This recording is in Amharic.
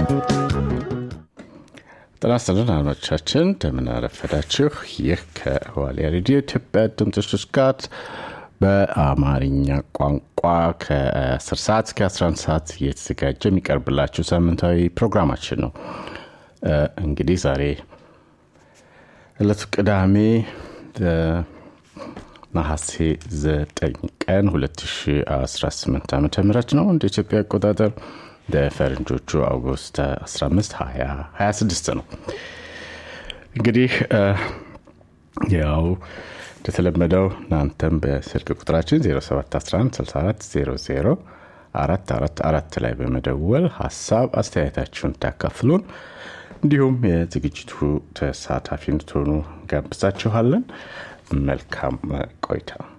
ጤና ይስጥልን አድማጮቻችን እንደምን አረፈዳችሁ። ይህ ከዋልያ ሬዲዮ ኢትዮጵያ ድምፅ ጋር በአማርኛ ቋንቋ ከ10 ሰዓት እስከ 11 ሰዓት እየተዘጋጀ የሚቀርብላችሁ ሳምንታዊ ፕሮግራማችን ነው። እንግዲህ ዛሬ ዕለቱ ቅዳሜ ነሐሴ 9 ቀን 2018 ዓ ም ነው እንደ ኢትዮጵያ አቆጣጠር በፈረንጆቹ አውጉስት 15 26 ነው። እንግዲህ ያው እንደተለመደው እናንተም በስልክ ቁጥራችን 07116400 444 ላይ በመደወል ሀሳብ አስተያየታችሁን ታካፍሉን እንዲሁም የዝግጅቱ ተሳታፊ እንድትሆኑ ጋብዛችኋለን። መልካም ቆይታ።